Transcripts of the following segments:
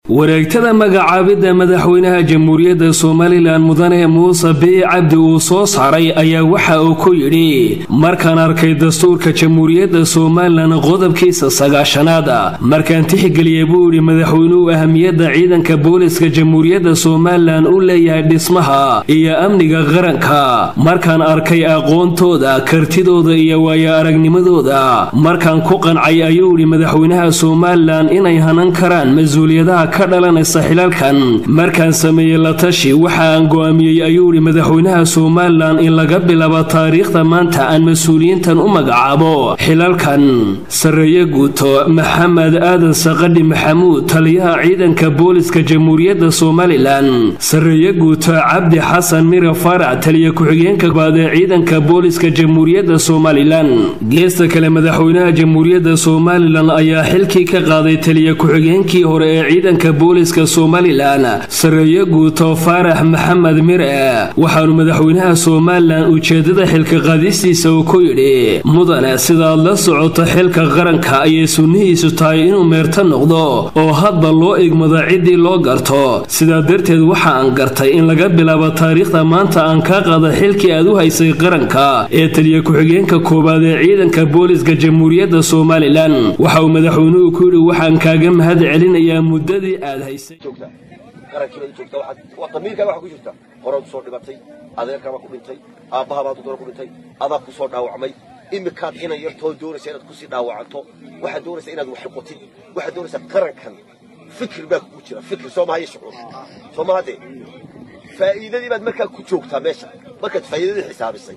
wareegtada magacaabidda madaxweynaha jamhuuriyadda somalilan mudane muuse bii cabdi uu soo saaray ayaa waxa uu ku yidhi markaan arkay dastuurka jamhuuriyadda somalilan qodobkiisa sagaashanaad markaan tixgeliyey buu yidhi madaxweynuhu ahamiyadda ciidanka booliska jamhuuriyadda somalilan u leeyahay dhismaha iyo amniga qaranka markaan arkay aqoontooda kartidooda iyo waayo aragnimadooda markaan ku qancay ayuu yidhi madaxweynaha somalilan inay hanan karaan mas-uuliyadaha ka dhalanaysa xilalkan markaan sameeyey la tashi waxa aan go'aamiyey ayuu yidhi madaxweynaha somalilan in laga bilaabo taariikhda maanta aan mas-uuliyiintan u magacaabo xilalkan sarreeye guuto maxamed aadan saqadhi maxamuud taliyaha ciidanka booliska jamhuuriyadda somalilan sarreeye guuto cabdi xasan mira faarac taliya ku-xigeenka baad ee ciidanka booliska jamhuuriyadda somalilan geesta kale madaxweynaha jamhuuriyadda somalilan ayaa xilkii ka qaaday taliya ku-xigeenkii hore ee ciidanka booliska somalilan sarreeye guuto faarax maxamed mire waxaanu madaxweynaha somalilan ujeedada xilka qaadistiisa uu ku yidhi mudane sidaad la socoto xilka qaranka ayay sunnihiisu tahay inuu meerto noqdo oo hadba loo igmado ciddii loo garto sidaa darteed waxa aan gartay in laga bilaabo taariikhda maanta aan kaa qaada xilkii aad u haysay qaranka ee taliya ku-xigeenka koowaad ee ciidanka booliska jamhuuriyadda somalilan waxa uu madaxweynuhu ku yidhi waxaan kaaga mahad celinayaa muddadii aad haysay qarankiibaad u joogtaa waa damiirkaaga waxa ku jirta horaad usoo dhibatay adeerkaabaa ku dhintay aabbahabaad udora ku dhintay adaa ku soo dhaawacmay imikaad inan yartoo doonaysa inaad kusii dhaawacanto waxaad doonaysaa inaad wax noqotid waxaad doonaysaa qarankan fikir baa kugu jira fikir soo maha iyo shucuur soo maha dee faa'iidadii baad markaa ku joogtaa meesha markaad faa'iidadii xisaabisay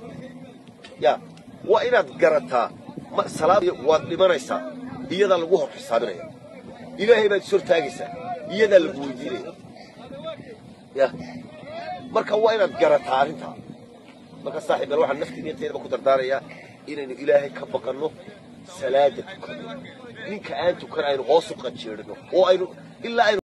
ya waa inaad garataa salaad waad dhimanaysaa iyadaa lagu hor xisaabinaya ilaahay baad is hortaagaysaa iyadaa lagu weydiinaya ya marka waa inaad garataa arrintaa marka saaxiib waxaan naftii niyadteedaba ku dardaarayaa inaynu ilaahay ka baqanno salaada tukanno ninka aan tukan aynu hoos u qajeedhino oo aynu ilaa aynu